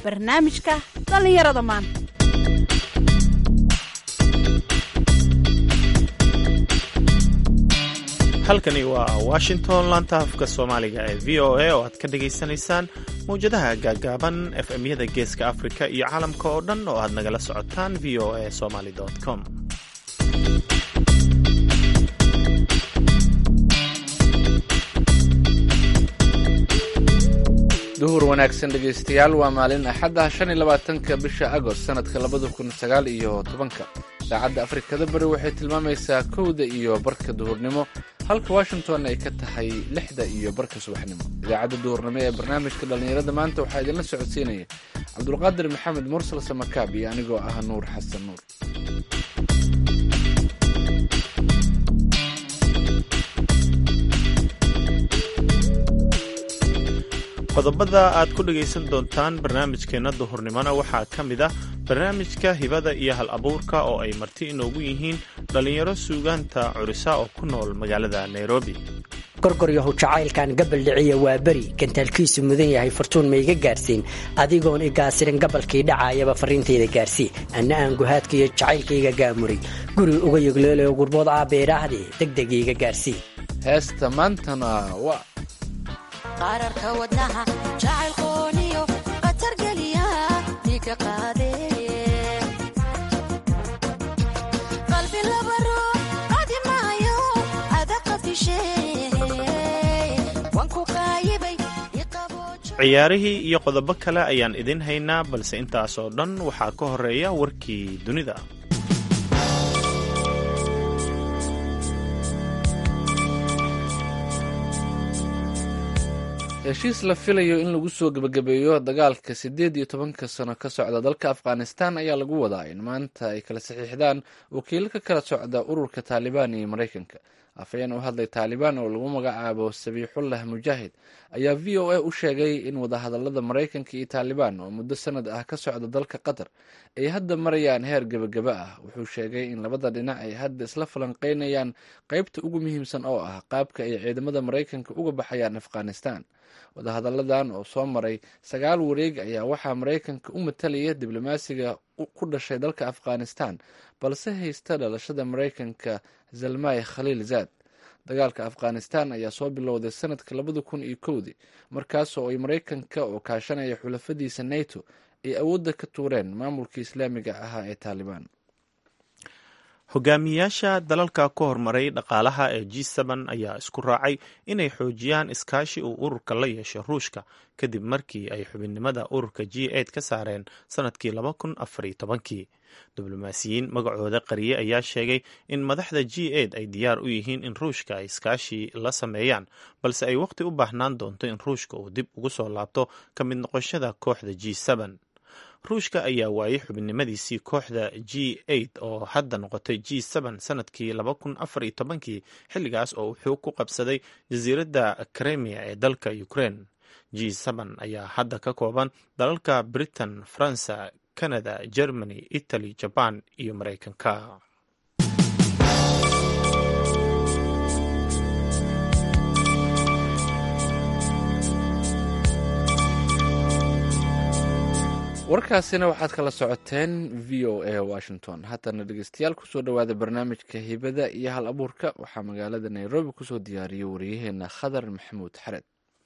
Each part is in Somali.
barnaamijka dhallinyarada maanta halkani waa washington laanta afka soomaaliga ee v o a oo aad ka dhagaysanaysaan mawjadaha gaagaaban efmyada geeska afrika iyo caalamka oo dhan oo aad nagala socotaan v o a somaly com duhur wanaagsan dhegaystayaal waa maalin axadda shan iyo labaatanka bisha agost sanadka labada kun sagaal iyo tobanka saacadda afrikada bari waxay tilmaamaysaa kowda iyo barka duhurnimo halka washington ay ka tahay lixda iyo barka subaxnimo idaacadda duhurnimo ee barnaamijka dhallinyarada maanta waxaa idinla socodsiinaya cabdulqaadir maxamed mursal samakaab iyo anigoo ah nuur xasan nuur qodobada aad ku dhegaysan doontaan barnaamijkeenna duhurnimona waxaa ka mid ah barnaamijka hibada iyo hal abuurka oo ay marti inoogu yihiin dhallinyaro suugaanta curisa oo ku nool magaalada nairobi gorgoryahu jacaylkan gabal dhiciya waa beri gantaalkiisu mudan yahay fartuun ma iga gaarsiin adigoon igaasirin gabalkii dhacaayaba farriintayda gaarsii anna aan guhaadka iyo jacaylkayga gaamuray guri uga yogleelayo gurbood aabeedhaahde degdeg iiga gaarsii heesta maantana waa qararka wadnaha jacaylkooniyo qatargeliya dhiiga qaade qalbi laba ruux qadi maayo adaqafishe wanku qaayibay ciyaarihii iyo qodobo kale ayaan idin haynaa balse intaas oo dhan waxaa ka horeeya warkii dunida heshiis la filayo in lagu soo gebagabeeyo dagaalka siddeed iyo tobanka sano ka socda dalka afghanistan ayaa lagu wadaa in maanta ay kala saxiixdaan wakiilo ka kala socda ururka taalibaan iyo maraykanka afhayeen u hadlay taalibaan oo lagu magacaabo sabiixullah mujaahid ayaa v o a u sheegay in wadahadalada maraykanka iyo taalibaan oo muddo sanad ah ka socda dalka qatar ay hadda marayaan heer gebagaba ah wuxuu sheegay in labada dhinac ay hadda isla falanqeynayaan qeybta ugu muhiimsan oo ah qaabka ay ciidamada maraykanka uga baxayaan afghanistan wadahadalladan oo soo maray sagaal wareeg ayaa waxaa maraykanka u matalaya diblomaasiga ku dhashay dalka afghanistan balse haysta dhalashada maraykanka zalmay khaliil zaad dagaalka afghanistan ayaa soo bilowday sanadka labada kun iyo kowdii markaasoo ay maraykanka oo kaashanaya xulafadiisa nato ay awoodda ka tuureen maamulkii islaamiga ahaa ee taalibaan hogaamiyaasha dalalka ku horumaray dhaqaalaha ee g n ayaa isku raacay inay xoojiyaan iskaashi uu ururka la yeesho ruushka kadib markii ay xubinnimada ururka g ka saareen sanadkii kii diblomaasiyiin magacooda qariye ayaa sheegay in madaxda g ay diyaar u yihiin in ruushka ay iskaashi la sameeyaan balse ay waqti u baahnaan doonto in ruushka uu dib ugu soo laabto ka mid noqoshada kooxda g ruushka ayaa waayay xubinnimadiisii kooxda g oo hadda noqotay g sanadkii kii xilligaas oo wuxuu ku qabsaday jasiiradda kremia ee dalka ukraine g ayaa hadda ka kooban dalalka britain faransa canada germany italy jaban iyo maraykanka warkaasina waxaad kala socoteen v o a washington haatana dhegeystayaal kusoo dhowaada barnaamijka hibada iyo hal abuurka waxaa magaalada nairobi kusoo diyaariyay wariyaheena khadar maxamuud xared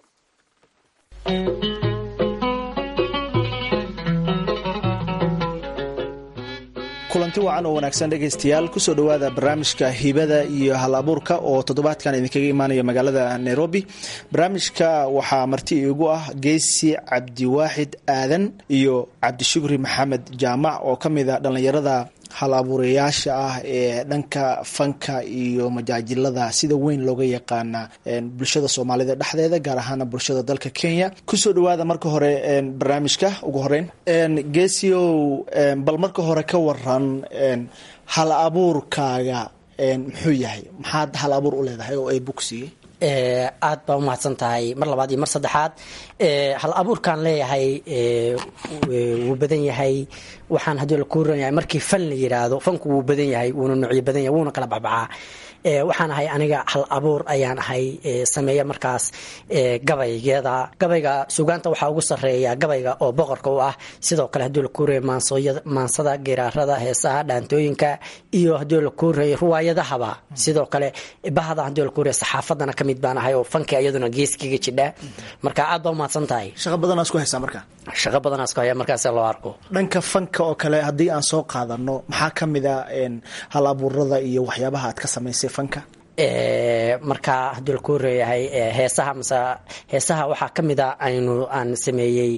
kulanti wacan oo wanaagsan dhegaystayaal kusoo dhowaada barnaamijka hibada iyo hal abuurka oo toddobaadkan idinkaga imaanaya magaalada nairobi barnaamijka waxaa marti iigu ah geesi cabdiwaaxid aadan iyo cabdishukri maxamed jaamac oo ka mid a dhallinyarada hal abuurayaasha ah ee dhanka fanka iyo majaajilada sida weyn looga yaqaana bulshada soomaalida dhexdeeda gaar ahaana bulshada dalka kenya kusoo dhawaada marka hore barnaamijka ugu horeyn geesiow bal marka hore ka waran hal abuurkaaga muxuu yahay maxaad hal abuur u leedahay oo ay bugsiiyey aad baa umahadsan tahay mar labaad iyo mar saddexaad hal abuurkaan leeyahay wuu badan yahay waxaan haddii la kuu ranyahay markii fan la yiraahdo fanku wuu badan yahay wuuna nuucyo badan yahay wuuna kala baxbaxaa waxaan ahay aniga hal abuur ayaan ahay sameeya markaas gabaygeeda gabayga sugaanta waxaa ugu sareeya gabayga oo boqorka u ah sidoo kale hadii lakuu reey maansada giraarada heesaha dhaantooyinka iyo hadii lakuu reey ruwaayadahaba sidoo kale bahda hadii lakuu reey saxaafadana kamid baan ahay oo fanka iyaduna geeskiga jidha marka aad baa umahadsan tahay shaqo badanaa isku haysaa marka shaqo badanaa isku haya markaas loo arko dhanka fanka oo kale haddii aan soo qaadano maxaa ka mid a hal abuurada iyo waxyaabaha aad ka samaysay fanka marka haddii lakuu reeyahay heesaha mase heesaha waxaa ka mid a aynu aan sameeyey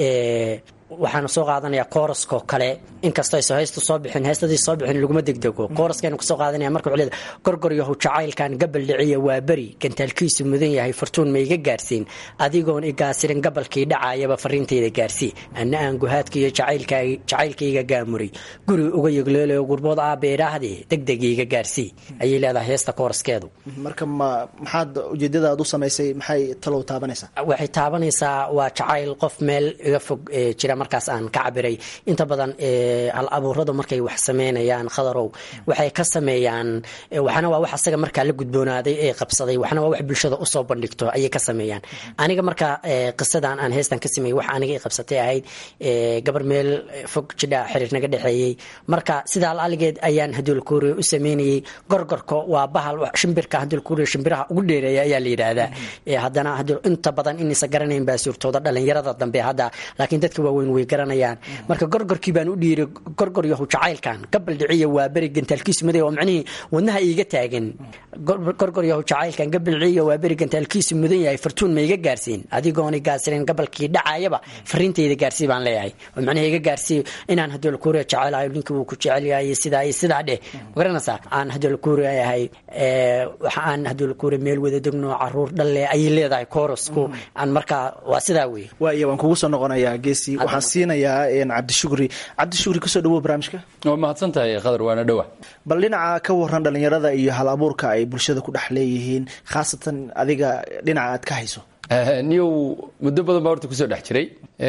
waxaanu soo qaadanaya kooraskoo kale inkastoo aysa haystu soo bixin heestadii soo bixin laguma degdego kooraskaynu kasoo qaadanaya marka wuxuu leedahay gorgoryahow jacaylkan gabal dhiciya waa beri gantaalkiisu mudan yahay fartuun ma iga gaarsiin adigoon igaasirin gabalkii dhacayaba fariintayda gaarsii anna aan guhaadka iyo jacaylkayga gaamuray guri uga yegleelayo gurbood aabbe idhaahdee degdeg iga gaarsii ayay leedahay heesta kooraskeedu marka ma maxaad ujeedada aad u samaysay maxay talow taabanaysaa waxay taabanaysaa waa jacayl qof meel iga fog jira markaas aan ka cabiray inta badan hal abuuradu markay wax sameynayaan khadarow waxay ka sameeyaan waxna waa wax asaga markaa la gudboonaaday ee qabsaday waxna waa wax bulshada usoo bandhigto ayay ka sameeyaan aniga marka qisadan aan heestan ka sameeyey wax aniga i qabsatay ahayd gabar meel fog jidha xiriir naga dhexeeyey marka sidaa aligeed ayaan hadulkuuriya u sameynayey gorgorka waa bahal shimbirka hadulkuuriya shimbiraha ugu dheereeya ayaa la yidhaahdaa haddana inta badan inaysa garanayn baa suurtooda dhalinyarada dambe hadda laakiin dadka waaweyn way garanayaan marka gorgorkii baan u dhiiray gorgor yahu jacaylkan gabal dhiciya waa beri gantaalkiisu maday oo macnihii wadnaha iiga taagan gorgor yahu jacaylkan gabal dhiciya waa beri gantaalkiisu mudan yahay fartuun ma iga gaarsiin adigoona gaarsiinen gabalkii dhacayaba fariintayda gaarsii baan leeyahay oo macnaha iga gaarsii inaan hadii lakuuriya jecelahay ninkii wuu ku jecel yahay sidaa iyo sidaa dheh magaranaysaa aan hadii lakuuriya yahay waxa aan hadii lakuuriya meel wada degno caruur dhalle ayay leedahay koorasku aan markaa waa sidaa wey waaya waan kugu soo noqonayaa geesi waxaan siinayaa cabdishukri cabdishukri kusoo dhawow barnaamijka waa mahadsan tahay qadar waana dhowa bal dhinaca ka waran dhalinyarada iyo hal abuurka ay bulshada ku dhex leeyihiin khaasatan adiga dhinaca aad ka hayso niyow muddo badan baa horta kusoo dhex jiray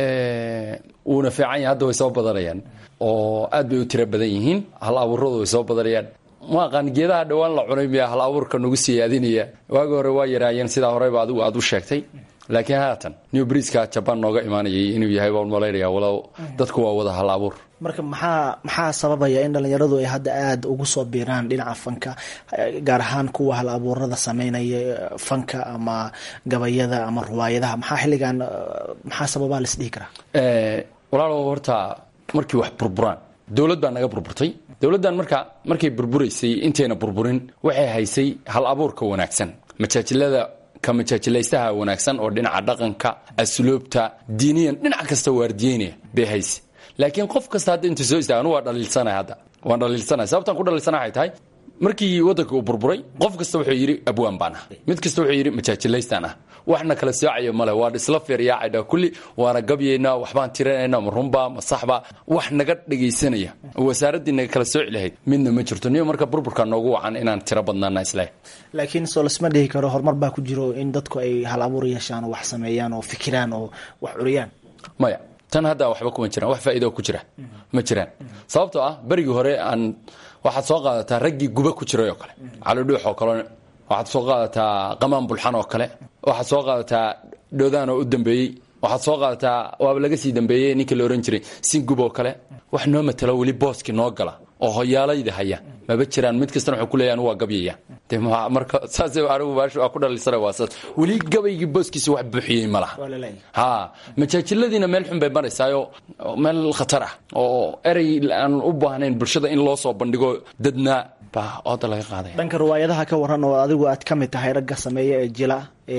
wuuna fiican yahay hadda way soo badanayaan oo aad bay u tiro badan yihiin hal abuuradu way soo badanayaan ma aqaan geedaha dhowaan la cunay miya hal abuurka nagu siyaadinaya waagi hore waa yaraayeen sidaa horeyba adigu aad u sheegtay laakiin haatan new briska jabaan nooga imaanayay inuu yahay baan malaynaya walow dadku waa wada hal abuur marka maxaa maxaa sababaya in dhalinyaradu ay hadda aada ugu soo biiraan dhinaca fanka gaar ahaan kuwa hal abuurada sameynaya fanka ama gabayada ama ruwaayadaha maxaa xilligan maxaa sababaa la isdhihi karaa walaalo horta markii wax burburaan dowlad baa naga burburtay dowladdan marka markay burburaysay intayna burburin waxay haysay hal abuurka wanaagsan majaajilada ka majaajilaystaha wanaagsan oo dhinaca dhaqanka asluubta diiniyan dhinac kasta waardiyeynaya bay hayse laakiin qof kasta hadda inta soo istaaga anu waa dhaliilsanay hadda waan dhaliilsanay sababtaan ku dhaliilsana waxay tahay markii waddanka uu burburay qof kasta wuxuu yidhi abwaan baan ah mid kasta wuxuu yidhi majaajilaystaan ah waxna kala soocayo male waan isla feeryaacayna kulli waana gabyaynaa waxbaan tirinaynaa ma runbaa ma saxba wax naga dhegaysanaya wasaaraddii naga kala sooci lahayd midna ma jirto niyo marka burburka noogu wacan inaan tiro badnaana isleh laakiin soo lasma dhihi karo horumar baa ku jiro in dadku ay hal abuur yeeshaan oo wax sameeyaan oo fikiraan oo wax curiyaan maya tan hadda waxba kuma jiraan wax faa'iido ku jira ma jiraan sababtoo ah berigii hore aan waxaad soo qaadataa raggii guba ku jiray oo kale calidhuux oo kale waxaad soo qaadataa qamaan bulxan oo kale waxaad soo qaadataa dhoodaan oo u dambeeyey waxaad soo qaadataa waaba laga sii dambeeyey ninkii la ohan jiray singub oo kale wax noo matalo weli booskii noo gala oo hoyaalayda haya maba jiraan mid kastana wuxuu kuleeyahay anu waa gabyaya de marka saas anigu baash waa ku dhalisana waa saas weli gabaygii booskiisa wax buuxiyey ma laha ha majaajiladiina meel xun bay maraysaayoo meel khatar ah oo erey aan u baahnayn bulshada in loo soo bandhigo dadna baa ooda laga qaadaya dhanka riwaayadaha ka waran oo adigu aad ka mid tahay ragga sameeya ee jila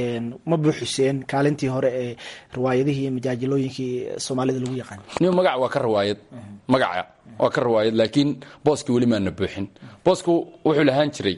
ma buuxiseen kaalintii hore ee riwaayadihii iyo majaajilooyinkii soomaalida lagu yaqaan niyo magaca waa ka riwaayad magaca waa ka riwaayad laakiin booskii weli maana buuxin boosku wuxuu lahaan jiray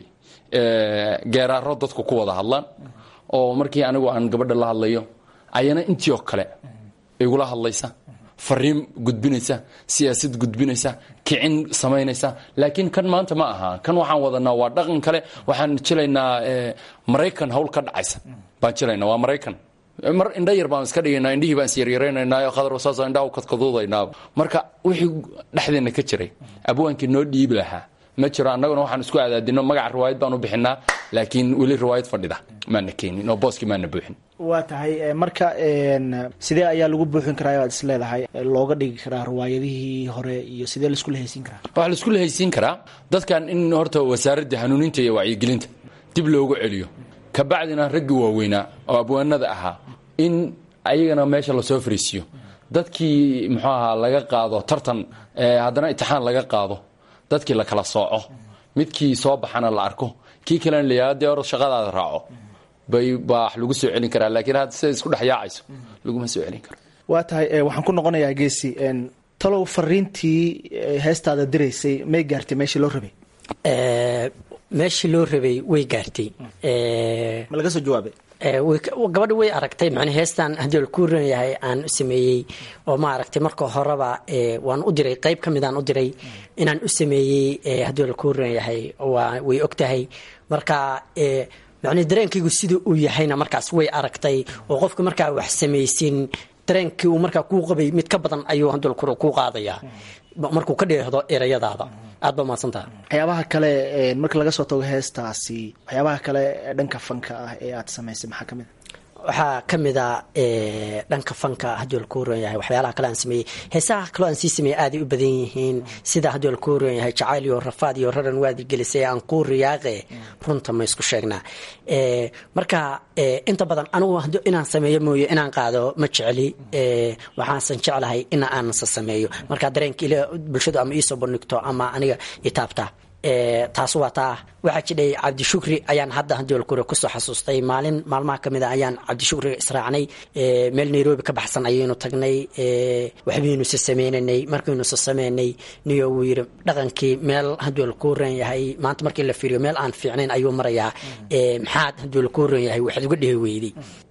geeraaro dadku ku wada hadlaan oo markii anigu aan gabadha la hadlayo ayana intii oo kale igula hadlaysa fariin gudbinaysa siyaasad gudbinaysa kicin samaynaysa laakiin kan maanta ma aha kan waxaan wadanaa waa dhaqan kale waxaan jilaynaa maraykan hawl ka dhacaysa baan jilaynaa waa maraykan mar indha yar baan iska dhigaynaa indhihii baan isyaryaraynaynaa khadar saas indhaha kadkaduudaynaa marka wixii dhexdeena ka jiray abwaankii noo dhiibi lahaa ma jiro annaguna waxaan isku adaadino magaca riwaayad baan u bixinaa laakiin weli riwaayad fadhida maana keenin oo booskii maana buuxin waa tahay marka sidee ayaa lagu buuxin karaa aad is leedahay looga dhigi karaa riwaayadihii hore iyo sidee laisku lahaysiin karaa waxaa laisku lahaysiin karaa dadkan in horta wasaaradda hanuuninta iyo wacyigelinta dib loogu celiyo kabacdina raggii waaweynaa oo abwaanada ahaa in ayagana meesha lasoo fariisiyo dadkii muxuu ahaa laga qaado tartan haddana itixaan laga qaado dadkii la kala sooco midkii soo baxana la arko kii kalena layaa dee or shaqadaada raaco bay baa wax lagu soo celin karaa laakiin hadda siday isku dhex yaacayso laguma soo celin karo waa tahay waxaan ku noqonayaa geesi talow fariintii heestaada diraysay may gaartay meeshii loo rabay meeshii loo rabay way gaartay ma laga soo jawaabay gabadha way aragtay man heestan haddii la ku ran yahay aan u sameeyey oo ma aragtay marka horeba waan u diray qayb ka midaan u diray inaan u sameeyey haddii la ku ran yahay way og tahay marka man dareenkaygu sida uu yahayna markaas way aragtay oo qofka markaa wax samaysin dareenkii uu markaa kuu qabay mid ka badan ayuu haddii kuu qaadayaa markuu ka dheehdo erayadaada aad ba mahadsantaha waxyaabaha kale marka laga soo tago heestaasi waxyaabaha kale dhanka fanka ah ee aad samaysay maxaa kamid a waxaa ka mid a dhanka fanka haddii la ku ran yahay waxyaalaha kale aan sameeyey heesaha kaloo aan sii sameeyey aaday u badan yihiin sida haddii la ku ran yahay jacayl iyo rafaad iyo raran waadi gelisay aan kuu riyaaqe runta ma isku sheegnaa marka inta badan anigu inaan sameeyo mooye inaan qaado ma jecli waxaansan jeclahay in aansa sameeyo marka dareenka ila bulshadu ama iisoo bandhigto ama aniga itaabta taas waa taa waxaa jidhay cabdishukri ayaan hadda hadolkure kusoo xasuustay maalin maalmaha kamid a ayaan cabdishukri israacnay meel nairobi ka baxsan ayaynu tagnay waxbaynu se sameynanay markaynu se sameynay niyo wuu yiri dhaqankii meel haduu lakuu ran yahay maanta markii la fiiriyo meel aan fiicnayn ayuu marayaa maxaad haduu lakuu ran yahay waxaad uga dhehi weyday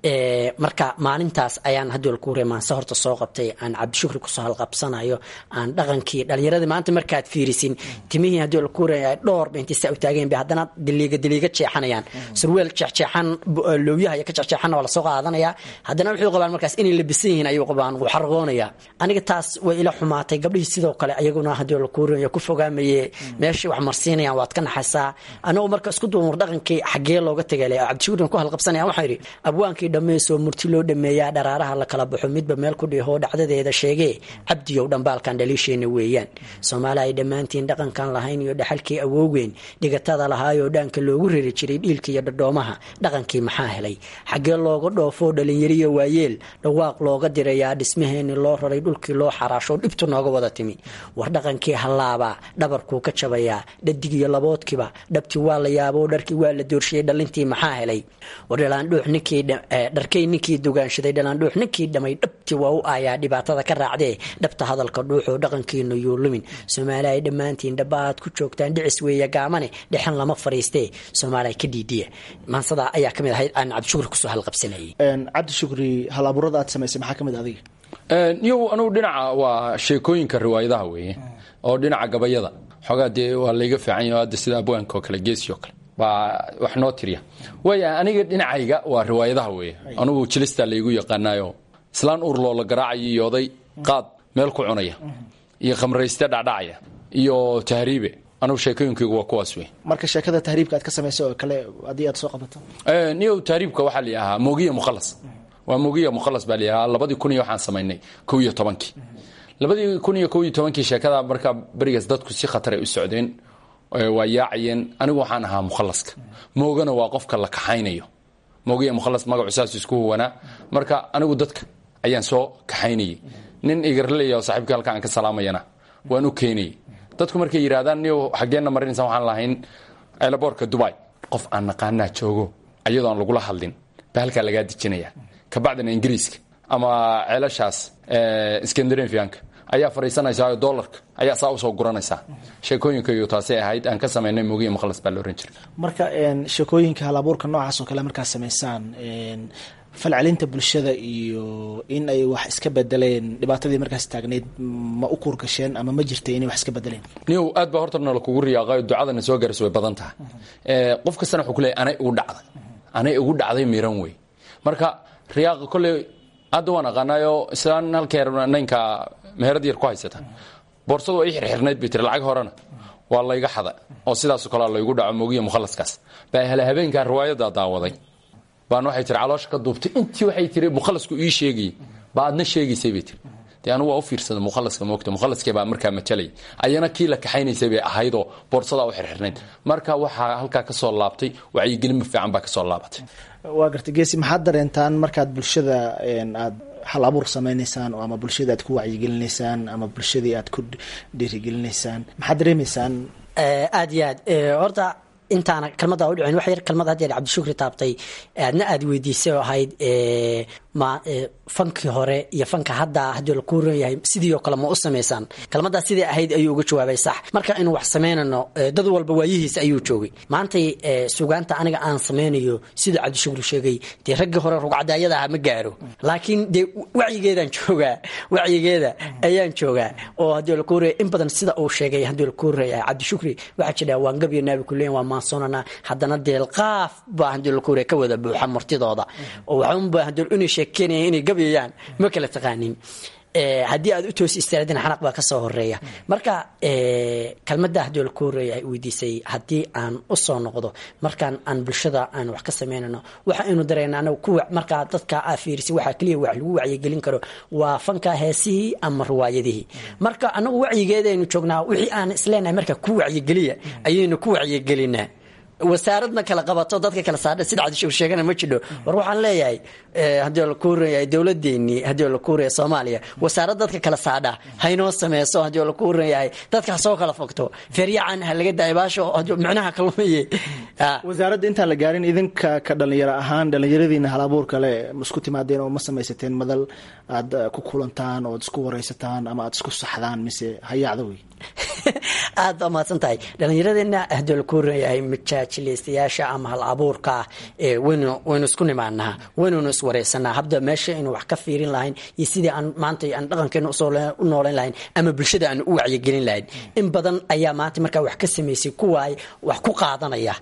marka maalintaas ayaan haduu lakuu ran maanse horta soo qabtay aan cabdishukri kusoo halqabsanayo aan dhaqankii dhalinyaradii maanta markaad fiirisin timihii haduu lakuu ran yahay dhowr ba intay saa u taageen bay haddana diliiga diliiga jeexanayaan surweel jeexjeexan lowyaha iyo ka jeexjeexanna waa lasoo qaadanaya haddana wuxuu qabaan markaas inay labisan yihiin ayuu qabaan wuu xarqoonaya aniga taas way ila xumaatay gabdhihii sidoo kale ayaguna haddii lakuurinayo ku fogaamaye meeshii wax marsiinayaan waad ka naxaysaa anagoo marka isku duumur dhaqankii xaggee looga tegale cabdishukurin ku halqabsanaya waxaan yidhi abwaankii dhammaysoo murti loo dhameeyaa dharaaraha la kala baxo midba meel ku dhiho dhacdadeeda sheegee cabdiyow dhambaalkan dhaliisheena weeyaan soomaali ay dhammaantiin dhaqankan lahayn iyo dhaxalkii awoogeen dhigatada lahaayoo dhaanka loogu rari jiray dhiilka iyo dhadhoomaha dhaqankii maxaa helay xaggee looga dhoofoo dhalinyariyo waayeel dhawaaq looga dirayaa dhismaheeni loo raray dhulkii loo xaraasho dhibtu nooga wada timi war dhaqankii hallaabaa dhabarkuu ka jabayaa dhadig iyo laboodkiiba dhabti waa la yaaboo dharkii waa la doorshiyey dhalintii maxaa helay war dhalaandhuux ninkii dharkay ninkii dugaanshaday dhalaandhuux ninkii dhamay dhabti waa u aayaa dhibaatada ka raacdee dhabta hadalka dhuuxoo dhaqankiinu yuu lumin soomaali ay dhammaantiin dhaba aad ku joogtaan dhicis weeye gaamane dhexan lama fariistee soomaaliya ka dhiidhiya maansada ayaa kamid ahayd aan cabdishukri kusoo halqabsanayay cabdishukri hal abuurada aad samaysay maxaa kamid adiga yow anugu dhinaca waa sheekooyinka riwaayadaha weeye oo dhinaca gabayada xoogaa dee waa layga fiican yaho hadda sida abwaanka oo kale geesi oo kale baa wax noo tiriya waaya aniga dhinacayga waa riwaayadaha weeye anugu jilistaa laygu yaqaanaayo islaan uur loola garaacayo iyo oday qaad meel ku cunaya iyo khamrayste dhacdhacaya iyo tahriibe anugu sheekooyinkaygu waa kuwaas wey marka sheekada tahriibka aad ka samaysay oo kale haddii aad soo qabato niyow tahriibka waxaa la ahaa mogiya mukhalas waa mogiya mukhalas baa la ahaa labadii kun iyo waxaan samaynay kow iyo tobankii labadii kun iyo kow iyo tobankii sheekada markaa berigaas dadku si khatar ay u socdeen waa yaacayeen anigu waxaan ahaa mukhalaska moogana waa qofka la kaxaynayo moogiya mukhalas magacu saas isku huwanaa marka anigu dadka ayaan soo kaxaynayay nin igarleya oo saaxiibka halka aan ka salaamayana waan u keenayay dadku markay yidhahdaan niyo xaggeenna marinaysa waxaan lahayn eelaboorka dubai qof aan naqaanaa joogo ayadoo aan lagula hadlin baa halkaa lagaa dejinaya kabacdina ingiriiska ama ceelashaas skandinavianka ayaa fadhiisanaysaa oo doolarka ayaa saa usoo guranaysaa sheekooyinka iyo taasay ahayd aan ka samaynay mogiya mukhlas baa la oran jiray marka sheekooyinka halabuurka noocaas oo kale markaad samaysaan falcelinta bulshada iyo in ay wax iska bedeleen dhibaatadii markaas taagneyd ma u kuurgasheen ama ma jirtay inay wax iska bedeleen niw aad baa horta nala kugu riyaaqayo ducadana soo gaarayso way badan tahay qof kastana wuxuu ku leeyahy anay igu dhacday anay igu dhacday miran wey marka riyaaqa kolley hadda waan aqaanayo islaan halkeer naynka meherad yar ku haysata boorsadu waa ii xirxirnayd bay tiri lacag horena waa layga xada oo sidaasoo kalea laygu dhaco mogiya mukhalaskaas baa hele habeenkaa riwaayaddaa daawaday baan waxay tiri caloosha ka duubtay intii waxay tiri mukhalasku ii sheegayay baa adna sheegaysay bay tiri dee anugu waa u fiirsada mukhalaska moogta mukhalaskee baa markaa majalay ayana kii la kaxaynaysay bay ahaydoo boorsadaa u xirxirnayd marka waxaa halkaa ka soo laabtay wacyigelin fiican baa ka soo laabatay waa gartay geesi maxaad dareentaan markaad bulshada aad hal abuur samaynaysaan oo ama bulshada aad ku wacyigelinaysaan ama bulshadii aad ku dhiirigelinaysaan maxaad dareemaysaan aada iyo aad horta intaana kalmada u dhicin wax yar kalmad had yeer cabdishukri taabtay aadna aada weydiisay oo ahayd ma fankii hore iyo fanka hadda haddii lakuu ron yahay sidii oo kale ma u samaysaan kalmadaas sidai ahayd ayuu uga jawaabay sax marka inuu wax samaynano dad walba waayihiisa ayuu joogay maantay sugaanta aniga aan samaynayo siduu cabdishukri sheegay dee raggii hore rugcadaayada aha ma gaaro laakiin dee wacyigeedaan joogaa wacyigeeda ayaan joogaa oo haddii lakuu ron in badan sida uu sheegay haddii lakuu ron yahay cabdishukri waxaa jira waan gabyo naabi kuleyn waa maansoonana haddana deelqaaf baa haddii lakuu ron ka wada buuxa martidooda oo waxaunba haddii inay sheekeynaya inay gabyayaan ma kala taqaanin haddii aad u toos istaadin xanaq baa kasoo horeeya marka kalmada haddii laku horeeya weydiisay haddii aan usoo noqdo markaan aan bulshada aan wax ka samaynano waxa aynu dareena anaga kuwa markaa dadka aa fiirisay waxaa keliya wax lagu wacyigelin karo waa fanka heesihii ama riwaayadihii marka anagu wacyigeedaynu joognaa wixii aan isleenahay marka ku wacyigeliya ayaynu ku wacyigelinaa wasaaradna kala qabato dadka kala saadha sida cabdishuur sheegana ma jidho war waxaan leeyahay haddii la kuuranyahay dowladeenii haddii la kuuraya soomaaliya wasaarad dadka kala saadha haynoo sameyso haddii la kuuran yahay dadka ha soo kala fogto feryacan ha laga daayo baasho micnaha kalmaye wasaaradda intaan la gaarin idinka ka dhalinyaro ahaan dhalinyaradiina halabuur kale isku timaadeen oo ma samaysateen madal aad ku kulantaan ood isku wareysataan ama aad isku saxdaan mise hayaacda wey aad baa mahadsan tahay dhalinyaradeenna haddii la kuuranyahay majaajilaystayaasha ama hal abuurka waynu waynu isku nimaanaha waynunu iswareysanaa habda meesha aynu wax ka fiirin lahayn iyo sidii aan maanta aan dhaqankeena u noolayn lahayn ama bulshada aan u wacyigelin lahayn in badan ayaa maanta markaa wax ka samaysay kuwa wax ku qaadanaya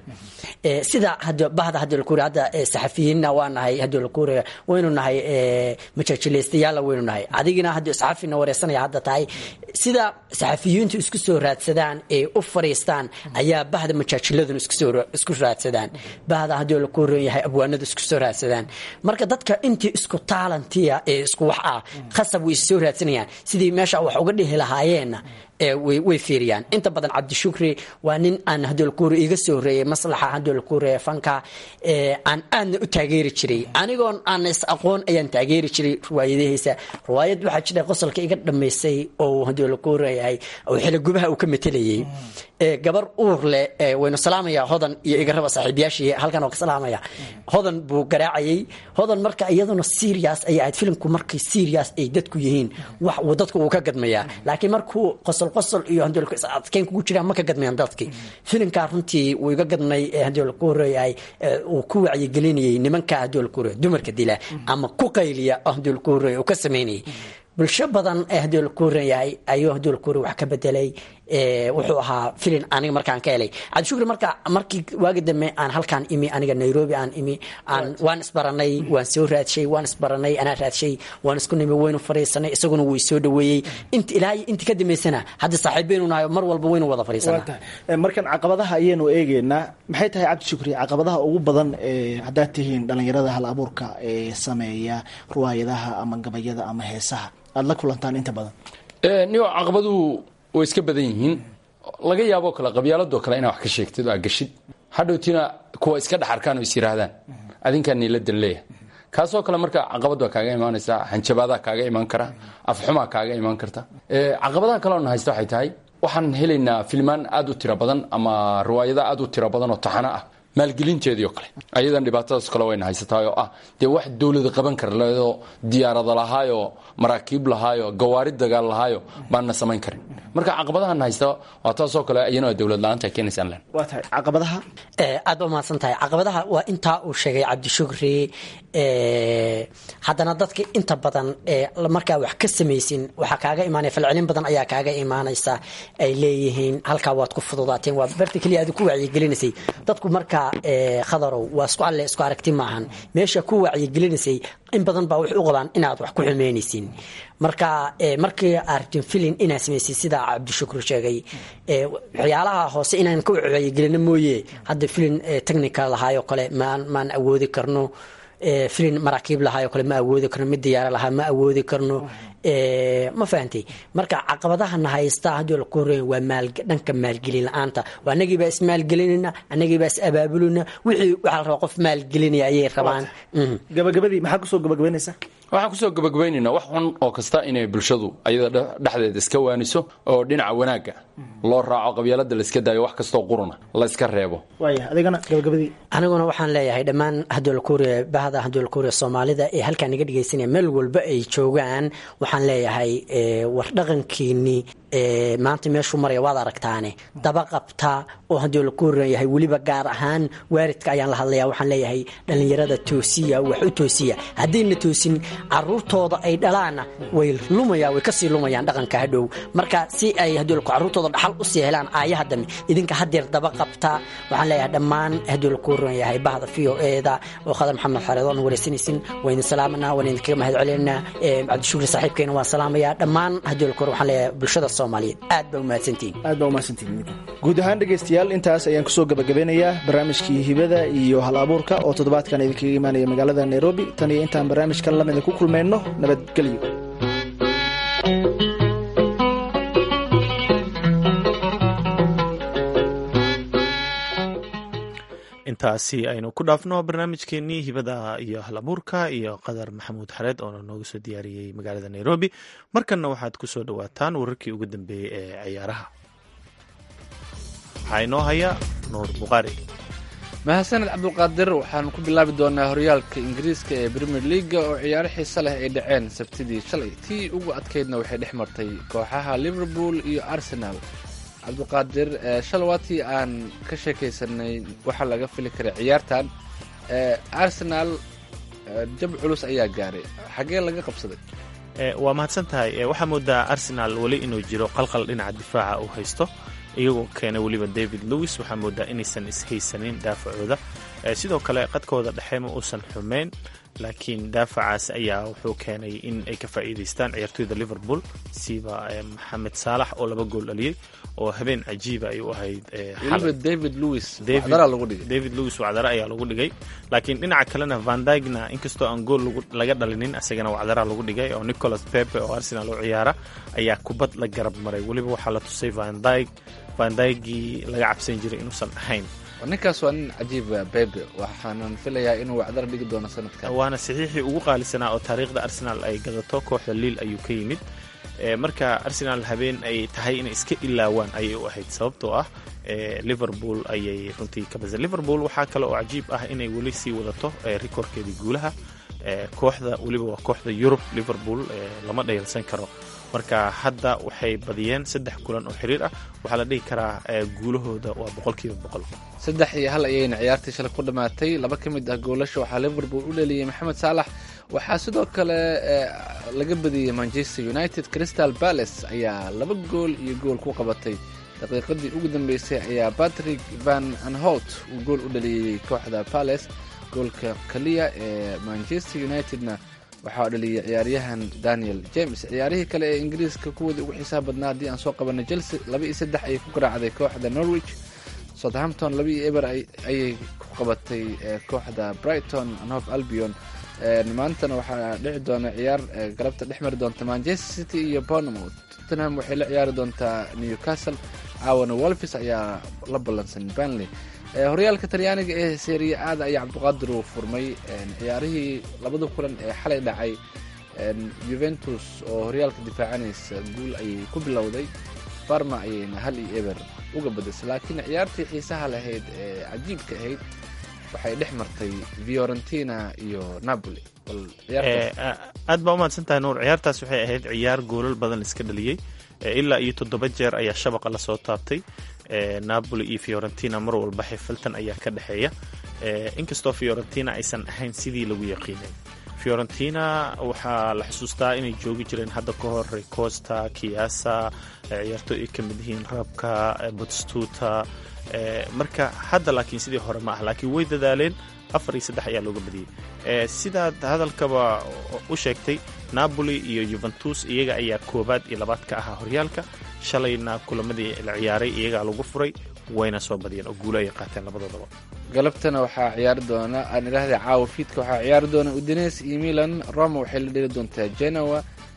sida bahda haddii la kuura hadda saxafiyiinna waa nahay haddii la kuuraya waynu nahay majaajilaystayaalla waynu nahay adigina haddii saxafina wareysanaya hadda tahay sida saxafiyiintu isku soo raadsadaan ee u fariistaan ayaa bahda majaajiladuna isku raadsadaan bahda haddii la ku ron yahay abwaanadu isku soo raadsadaan marka dadka intii isku taalantiya ee isku wax ah khasab way soo raadsanayaan sidii meesha wax uga dhihi lahaayeenna way fiiriyaan inta badan cabdishukri waa nin aan hadolkuure iga soo horeeyey maslaxa hadolkuure fanka aan aadna u taageeri jiray anigoon aan is aqoon ayaan taageeri jiray riwaayadihiisa riwaayad waxaa jira qosolka iga dhamaysay oo hadolkuureyahay oo xiligubaha uu ka matelayay gabar uur leh waynu salaamaya hodan iyo igaraba saaxiibayaashii halkan oo ka salaamaya hodan buu garaacayay hodan marka iyaduna serious ay ahayd filimku markay serious ay dadku yihiin wax dadku uu ka gadmayaa laakiin markuu qosol qosol iyo adkeyn kugu jiraan ma ka gadmayaan dadkii filimkaa runtii wuu iga gadmay haddii laku horeeyahay uu ku wacyigelinayay nimanka haddii laku horeeya dumarka dila ama ku qayliya haddii laku horeeya uu ka sameynayay bulsho badan ee haddii laku horan yahay ayuu haddii laku horeey wax ka bedelay wuxuu ahaa filin aniga markaan ka helay cabdishukri marka markii waagi dambe aan halkaan imi aniga nairobi aan imi aan waan isbaranay waan soo raadshay waan isbaranay anaa raadshay waan isku nimi waynu fariisanay isaguna wuu soo dhaweeyey inta ilaa intii ka dambeysana hadda saaxiibaynu nahay mar walba waynu wada fariisanaa markan caqabadaha ayaynu eegeynaa maxay tahay cabdishukri caqabadaha ugu badan haddaad tihiin dhalinyarada hal abuurka ee sameeya riwaayadaha ama gabayada ama heesaha aada la kulantaan inta badan niyo caqabadu way iska badan yihiin laga yaaboo kale qabyaaladoo kale inaa wax ka sheegtid oo aa gashid hadhowtina kuwa iska dhex arkaan oo is yiraahdaan adinkaa niila danleeya kaasoo kale marka caqabad baa kaaga imaanaysa hanjabaadaa kaaga imaan kara afxumaa kaaga imaan karta caqabadaha kaleona haysta waxay tahay waxaan helaynaa filmaan aad u tiro badan ama riwaayada aad u tiro badan oo taxano ah maalgelinteedii oo kale ayadan dhibaatadaas kale wayna haysataa oo ah dee wax dowlada qaban kara leedoo diyaarada lahaayoo maraakiib lahaayo gawaari dagaal lahaayo baanna samayn karin marka caqabadahan haysta waa taasoo kale iyana dowlad la-aanta ay keenaysaan len waa tahay caqabadaha aad ba mahadsan tahay caqabadaha waa intaa uu sheegay cabdishukri haddana dadka inta badan markaa wax ka samaysin waxaa kaaga imaanaya falcelin badan ayaa kaaga imaanaysa ay leeyihiin halkaa waad ku fududaateen waa barta keliya aad ku wacyigelinaysay dadku markaa khadarow waa isku alle isku aragti maahan meesha ku wacyigelinaysay in badan baa wax u qabaan inaad wax ku xumeynaysin marka markii artin filin inaad samaysay sidaa cabdishukur sheegay waxyaalaha hoose inaan ka wacyigelino mooye hadda filin technical lahaayoo kale maan maan awoodi karno filin maraakiib lahaayoo kale ma awoodi karno mid diyaara lahaa ma awoodi karno ma fahantay marka caqabadahana haysta haddii la ku horeeya waa maal dhanka maalgelin la-aanta waa anagiibaa ismaalgelinayna anagiibaa is abaabulina wixii waxaa la rabaa qof maalgelinaya ayay rabaan gabagabadii maxaa kusoo gabagabaynaysa waxaan kusoo gabagabaynaynaa wax xun oo kasta inay bulshadu ayada dhexdeeda iska waaniso oo dhinaca wanaagga loo raaco qabyaalada la iska daayo wax kastoo quruna la iska reebo waaya adigana gabagabadii aniguna waxaan leeyahay dhammaan hadolkuuriya bahda hadolkuuriya soomaalida ee halkaa naga dhegaysanaya meel walba ay joogaan waxaan leeyahay war dhaqankiinii maanta meeshuu maraya waad aragtaane daba qabta oo haddii la ku horeeyahay weliba gaar ahaan waaridka ayaan la hadlaya waxaan leeyahay dhallinyarada toosiya wax u toosiya haddayna toosin caruurtooda ay dhalaanna way lumaya way kasii lumayaan dhaqanka hadhow marka si ay haddii caruurtooda dhaxal usii helaan aayaha dambe idinka hadeer daba qabta waxaan leeyahay dhammaan haddii la ku horeeyahay bahda v o eeda oo khadar maxamed xareed oon wareysanaysin waa idin salaamanaa waan idinkaga mahad celinaa cabdishukri saaxiibkeena waan salaamayaa dhammaan haddii la ku hore waxaan leeyahay bulshada aad ba umahadsantihin aad baa umahadsantihin guud ahaan dhegaystayaal intaas ayaan kusoo gabagabeynayaa barnaamijkii hibada iyo hal abuurka oo toddobaadkan idinkaga imaanaya magaalada nairobi tan iyo intaan barnaamijkan lamida ku kulmayno nabadgelyo intaasi aynu ku dhaafno barnaamijkeenii hibada iyo hal abuurka iyo qadar maxamuud xareed oona nooga soo diyaariyey magaalada nairobi markanna waxaad ku soo dhowaataan wararkii ugu dambeeyey ee ciyaaraha waxaa inoo haya nuur buqaari mahadsaned cabdulqaadir waxaanu ku bilaabi doonaa horyaalka ingiriiska ee premier leaga oo ciyaaro xiise leh ay dhaceen sabtidii shalay tii ugu adkaydna waxay dhex martay kooxaha liverpool iyo arsenal cabdiqaadir shalawaatii aan ka sheekaysanay waxaa laga fili karay ciyaartan arsenal jab culus ayaa gaaray xagee laga qabsaday waa mahadsan tahay waxaa moodaa arsenal weli inuu jiro qalqal dhinaca difaaca uu haysto iyagoo keenay weliba david lewis waxaa moodaa inaysan ishaysanin daafacooda sidoo kale qadkooda dhexe ma uusan xumeyn laakiin daafacaas ayaa wuxuu keenay in ay ka faa'iidaystaan ciyaartoyda liverpool siba maxamed saalax oo laba gool dhaliyey oo habeen cajiiba ay u ahayd weliba david lewis wacdara lagu dhigay david lewis wacdara ayaa lagu dhigay laakiin dhinaca kalena van dygna inkastoo aan gool laga dhalinin isagana wacdara lagu dhigay oo nicholas pepe oo arsenal u ciyaara ayaa kubad la garab maray weliba waxaa la tusay van dyg van dygii laga cabsan jiray inuusan ahayn ninkaas waa nin cajiiba bebe waxaanan filayaa inuu wacdara dhigi doono sanadkan waana saxiixii ugu qaalisanaa oo taariikhda arsenal ay gadato kooxda liil ayuu ka yimid marka arsenal habeen ay tahay inay iska ilaawaan ayay u ahayd sababtoo ah liverpool ayay runtii ka basa liverpool waxaa kale oo cajiib ah inay weli sii wadato rikoorkeedii guulaha kooxda weliba waa kooxda yurub liverpool lama dhayalsan karo marka hadda waxay badiyeen saddex kulan oo xiriir ah waxaa la dhihi karaa guulahooda waa boqolkiiba boqol saddex iyo hal ayayna ciyaartii shalay ku dhammaatay laba ka mid ah goolasha waxaa liverpool u dheliyey maxamed saalax waxaa sidoo kale laga badiyey manchester united crystal palace ayaa laba gool iyo gool ku qabatay daqiiqadii ugu dambeysay ayaa patrick van anholt uu gool u dhaliyey kooxda palace goolka kaliya ee manchester unitedna waxaa dhaliyay ciyaaryahan daniel james ciyaarihii kale ee ingiriiska kuwoodii ugu xiisaha badnaa haddii aan soo qabanay chelsea laba iyo saddex ayay ku garaacday kooxda norwich southampton laba iyo eber ayay ku qabatay kooxda brighton anhof albion maantana waxaa dhici doona ciyaar galabta dhex mari doonta manchester city iyo bournemouth tottenham waxay la ciyaari doontaa newcastle caawana wolfis ayaa la ballansan banley horyaalka talyaaniga ee seeriya aada ayaa cabdiqaadir uu furmay ciyaarihii labada kulan ee xalay dhacay juventus oo horyaalka difaacanaysa guul ayay ku bilowday barma ayayna hal iyo eber uga badisay laakiin ciyaartii xiisaha lahayd ee cajiibka ahayd waxay dhex martay fiorentina iyo napoli bal ciyaartaas aad baa umahadsan tahay nuur ciyaartaas waxay ahayd ciyaar goolal badan laiska dhaliyey ilaa iyo toddoba jeer ayaa shabaqa lasoo taabtay napoli iyo fiorentina mar walba xifiltan ayaa ka dhexeeya inkastoo fiorentina aysan ahayn sidii lagu yaqiinay fiorentina waxaa la xusuustaa inay joogi jireen hadda ka hor recosta kiasa ciyaarto ay ka mid yihiin rabka botstuta marka hadda laakiin sidii hore ma ah laakiin way dadaaleen afar iyo saddex ayaa looga badiyey sidaad hadalkaba u sheegtay napoli iyo juventus iyaga ayaa koobaad iyo labaad ka ahaa horyaalka shalayna kulamadii la ciyaaray iyagaa lagu furay wayna soo badiyeen oo guulo ay qaateen labadoodaba galabtana waxaa ciyaari doona aan idhaahda caawa fiidka waxaa ciyaari doona udines iyo milan roma waxay la dheli doontaa genoa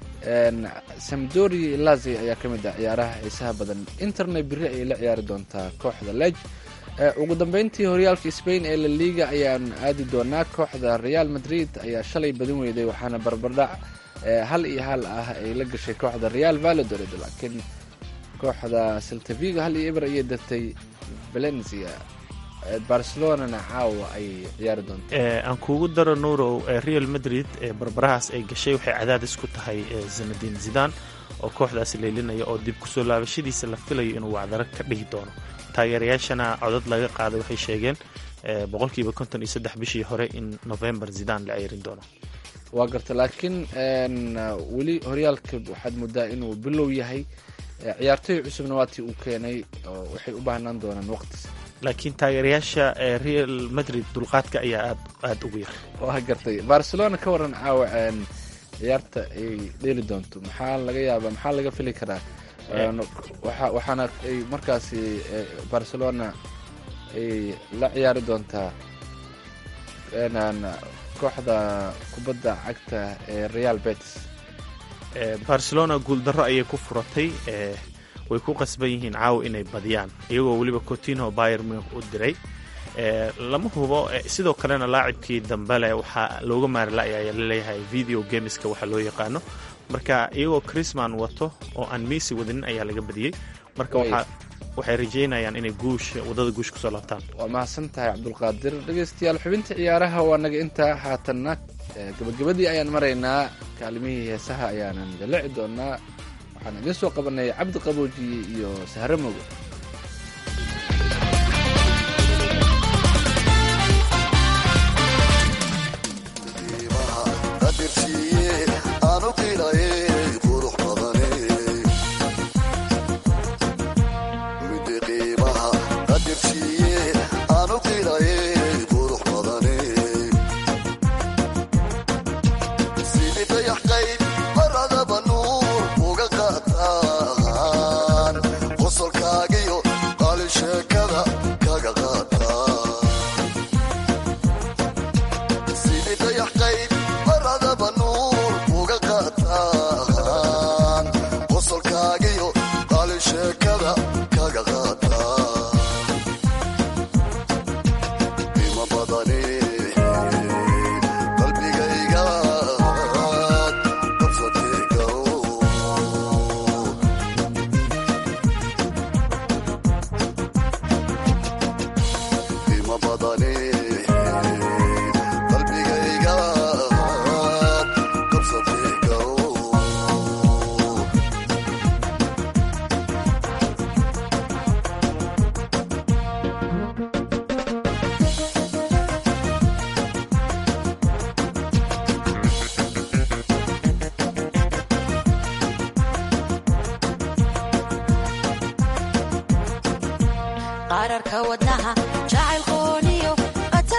samdori lazi ayaa ka mid ah ciyaaraha xiisaha badan interna biri ayay la ciyaari doontaa kooxda lej ugu dambeyntii horyaalka spain ee la liga ayaan aadi doonaa kooxda real madrid ayaa shalay badin weyday waxaana barbardhac hal iyo hal ah ay la gashay kooxda real valladolid laakiin kooxda seltavigo hal iyo eber ayay dartay valencia barcelonana caawa ayay ciyaari doontaa aan kuugu daro nuurow real madrid barbarahaas ay gashay waxay cadaadis ku tahay zanadin zidan oo kooxdaasi leylinaya oo dib kusoo laabashadiisa la filayo inuu wacdaro ka dhihi doono taageerayaashana codad laga qaaday waxay sheegeen boqolkiiba konton iyo saddex bishii hore in november zidan la ceyrin doono waa garta laakiin weli horyaalka waxaad moodaa inuu bilow yahay ciyaartoy cusubna waatii uu keenay oo waxay u baahnaan doonaan waqtis laakiin taageerayaasha real madrid dulqaadka ayaa aad aada ugu yar waa gartay barcelona ka waran caawa ciyaarta ay dheeli doonto maxaa laga yaabaa maxaa laga fili karaa waxaana ay markaasi barcelona ay la ciyaari doontaa kooxda kubadda cagta ee real betis barcelona guuldarro ayay ku furatay way ku qasban yihiin caawa inay badiyaan iyagoo weliba cotino bayer munich u diray lama hubo sidoo kalena laacibkii dambele waxaa looga maarilaya ayaa laleeyahay video gameska waxaa loo yaqaano marka iyagoo chrisman wato oo aan messi wadanin ayaa laga badiyey marka waxay rajeynayaan inay guush wadada guush kusoo laabtaan waa mahadsan tahay cabdulqaadir dhegeystayaal xubinta ciyaaraha waa naga intaa haatanna gabagabadii ayaan maraynaa kaalimihii heesaha ayaanan dalici doonaa waxaan idiin soo qabanay cabdi qaboojiye iyo sahro mogo qararka wadnaha jacaylkooniyo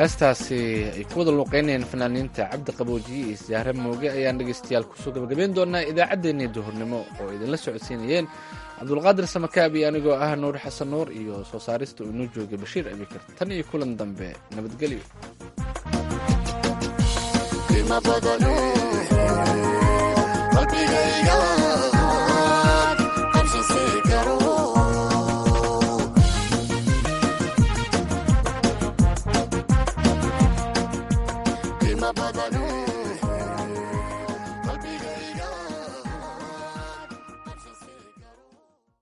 heestaasi ay ku wada luuqeynayeen fanaaniinta cabdi qaboojiye iyo sahre mooge ayaan dhegeystayaal kusoo gabagabeyn doonaa idaacaddeenii duhurnimo oo idinla socodsiinayeen cabdulqaadir samakaab iyo anigoo ah nuur xasan nuur iyo soo saarista uu inoo joogay bashiir abikar tan iyo kulan dambe nabadgelyo qiimo badano qalbigayga